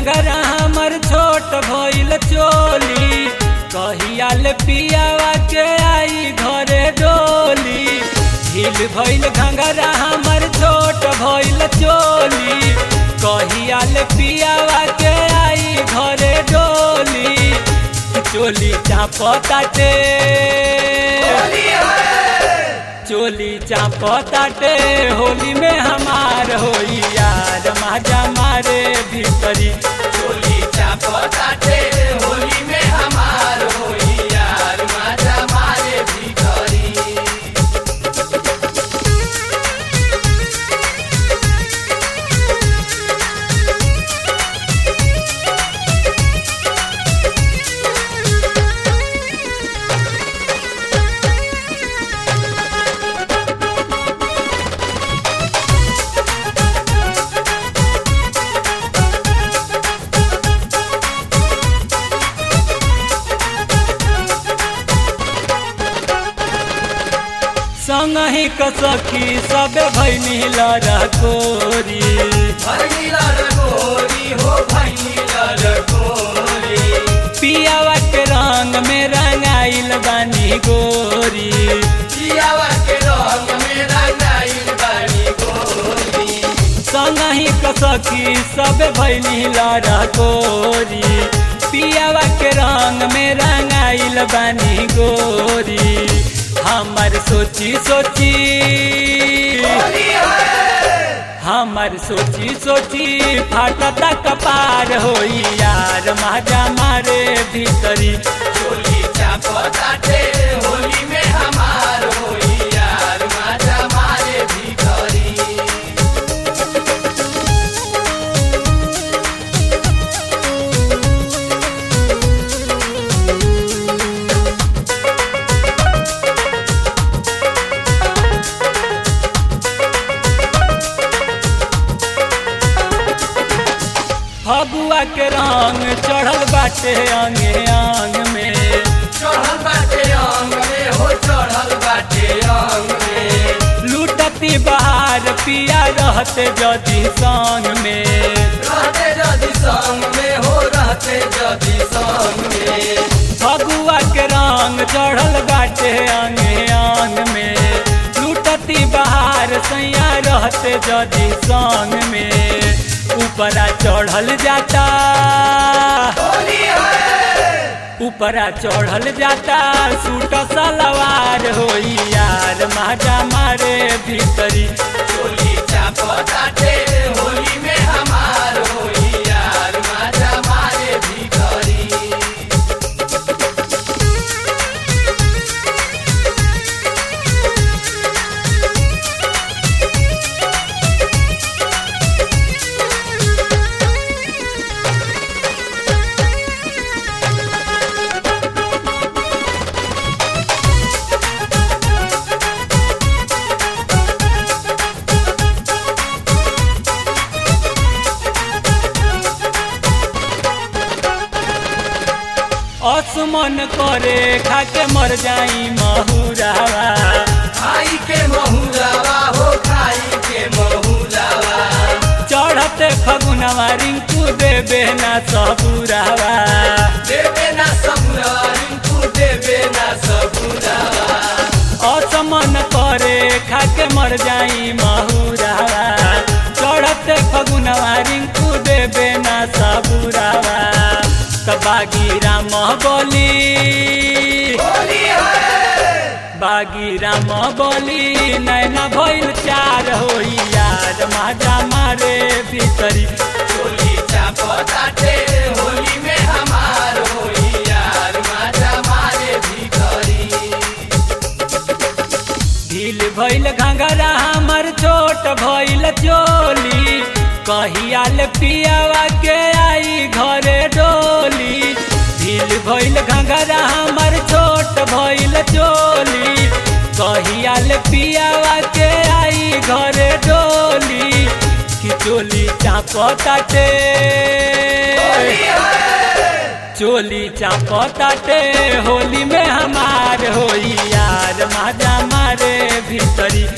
घंघरा हमर छोट भइल चोली कहियाल पियावा के आई घरे डोली ढील भइल घंघरा हमर छोट भइल चोली कहियाल पियावा के आई घरे डोली चोली चापताटे चोली चापताटे होली में हमार होई यार माजा मारे भीतरी चोली चापताटे होली में हमार होई यार माजा मारे भीतरी संग ही कसखी सब भैनी लड़कोरी भैनीला रगोरी हो भैनीला रगोरी पियावा के रंग में रंगाइल बानी गोरी जियावा के रंग में रंगाइल बानी गोरी संग ही कसखी सब भैनी लड़कोरी पियावा के रंग में रंगाइल बानी गोरी हमर सोची सोची होली है हमर सोची सोची फाटता कपार होई यार माजा मारे भीतरी चोली चापताटे होली में हमार होई यार माजा मारे भीतरी फगुआ के रंग चढ़ल बाटे अंगे अंग में चढ़ल बाटे अंग में हो चढ़ल बाटे अंग में लूटती बहार पिया रहते जदी संग में रहते जदि संग में हो रहते जदि संग में फगुआ के रंग चढ़ल बाटे अंगे अंग में लूटती बहार सैया रहते जदी संग में ऊपरा चढ़ल जाता होली है ऊपरा चढ़ल जाता सूट सलवार होई यार माजा मारे भीतरी चोली चापताटे होली में हमार होई यार माजा मारे भीतरी असमन करे खाके मर जाई महुरावा खाई के महुलावा हो खाई के महुलावा चढ़ते फगुनवा रिंकू देबे ना सबुरावा देवे ना सबुरा रिंकू देवे ना सबुरावा असमन करे खाके मर जाई महुरावा चढ़ते फगुनवा रिंकू देबे ना सबुरावा बागी राम बोली होली है बागी राम बोली नैना भइल चार होई यार माजा मारे भीतरी चोली चापताटे होली में हमार होई यार माजा मारे भीतरी ढील भइल घंघरा हमर छोट भइल चोली कहियाल पियावा के आई घरे डोली ढील भइल घंघरा हमर छोट भइल चोली कहियाल पियावा के आई घरे डोली कि चोली चापताटे होली है चोली चापताटे होली में हमार होई यार माजा मारे भीतरी